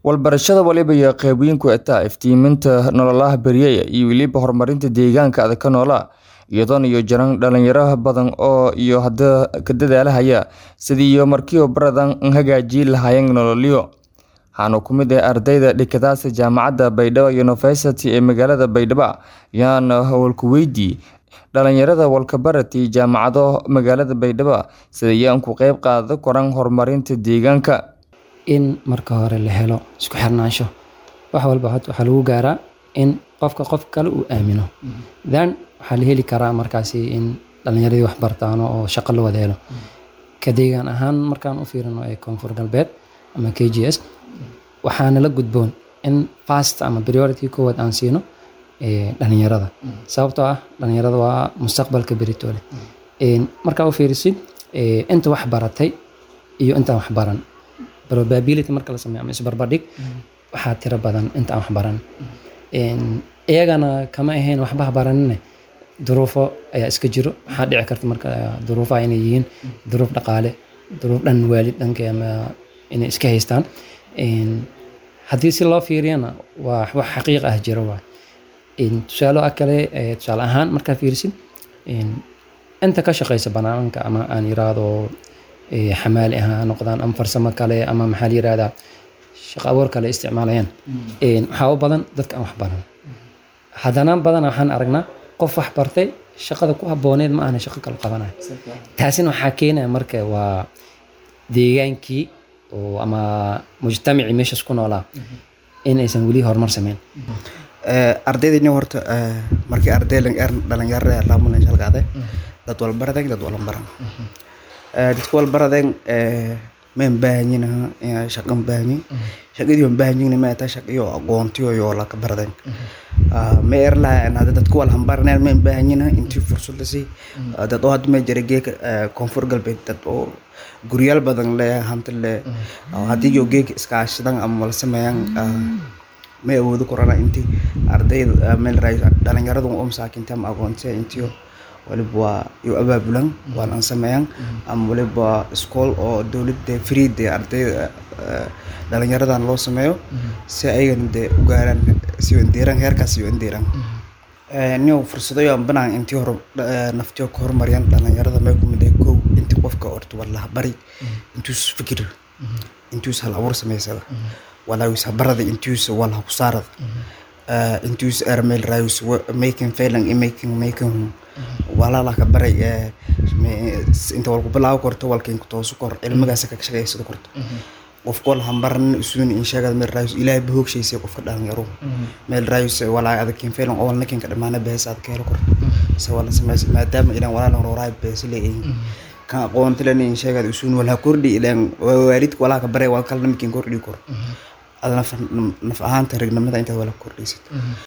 Waxbarashada waliba iyo qaybooyinku xitaa iftiiminta nololaha beryaya iyo weliba horumarinta deegaanka adag ka noolaa iyadoon iyo jiraan dhalinyaro badan oo iyo hadda ka dadaalaya sidii iyo markii baradan hagaajin lahaayeen nololyo waxaana ku mid ah ardayda dhigataasi jaamacadda Baydhabo University ee magaalada Baydhabo ayaana hawlku-weydii dhalinyarada walkabaratay jaamacado magaalada Baydhabo sidii ay ku qayb qaadan karaan horumarinta deegaanka in marka hore la helo isku xirnaansho wax walba waxaa lagu gaaraa in qofka qof kale uu aamino then waxaa la heli karaa markaasi in dhalinyaradii wax bartaan oo shaqo la wada helo ka deegaan ahaan markaan u fiirino ee koonfur galbeed ama k g s waxaana la gudboon in fast ama priority koowaad aan siino dhalinyarada sababtoo ah dhalinyarada waa mustaqbalka beritoole markaa u fiirisid inta wax baratay iyo intaan wax baran probability marka la sameeyo ama isbarbardhig waxaa tiro badan inta aan wax baran iyagana kama ahayn waxba ha baranine duruufo ayaa iska jiro waxaa dhici karta marka duruufaha inay yihiin duruuf dhaqaale duruuf dhan waalid dhanka ama inay iska haystaan haddii si loo fiiriyana waa wax xaqiiq ah jiro waa tusaalo kale tusaale ahaan markaa fiirisid inta ka shaqeysa banaanka ama aan yiraahdo xamaali ah ha noqdaan ama farsamo kale ama maxaa la yirahdaa shaqo abuur kale isticmaalayaan waxaa u badan dadka aan wax baran haddana badan waxaan aragnaa qof wax bartay shaqada ku habbooneed ma ahna shaqo kale qabanayo taasina waxaa keenaya marka waa deegaankii oo ama mujtamacii meeshaas ku noolaa in aysan weli horumar sameyn ardaydayni horta markii arday dhalinyarada laamuna shalqaade dad walbaradeen dad walbaran dadka walbaradeen mayn baahanyin shaqan baahanyin shaqadii waan baahanyin ma taa shaqayo aqoontiyo yo la ka baradeen ma erla hada dadka wal hambaraneen mayn baahanyin intii fursad la sii dad oo hadda ma jira geeka koonfur galbeed dad oo guryaal badan le hanti le haddii yo geeka iskaashadan ama wala sameeyaan may awoodi korana intii ardayda meel dhalinyaradu oo masaakinta ama aqoontiya intiyo waliba waa iyo abaabulan waan aan sameeyaan ama waliba iskool oo dowladda freede ardayda dhalinyaradan loo sameeyo si ayagana dee u gaaraan si indeeran heerkaas iyo indeeran nin fursado aan banaan intii hore naftiyo ka horumariyaan dhalinyarada may ku mid kow intii qofka horta walaha bari intuus fikir intuus hal abuur samaysada walaawis habarada intuus walaha ku saarada intuus ermel raayus making failing in making making walaala ka baray inta walku bilaawo korto walka inku toosu kor cilmigaas ka shaqeysado korto qofka wal hambaran isuun in sheegada meel raayus ilaahay bahoogshaysay qofka dhalinyaro meel raayus walaa adakin failing oo walna kinka dhamaana bees aad ka helo korto se wala samaysa maadaama ilaan walaala horaay bees leeyihiin kan aqoonta lena in sheegada isuun walha kordhi ilaan waalidka walaa ka baray wal kalna makin kordhi kor ad naf ahaanta ragnimada intaad wala kordhaysid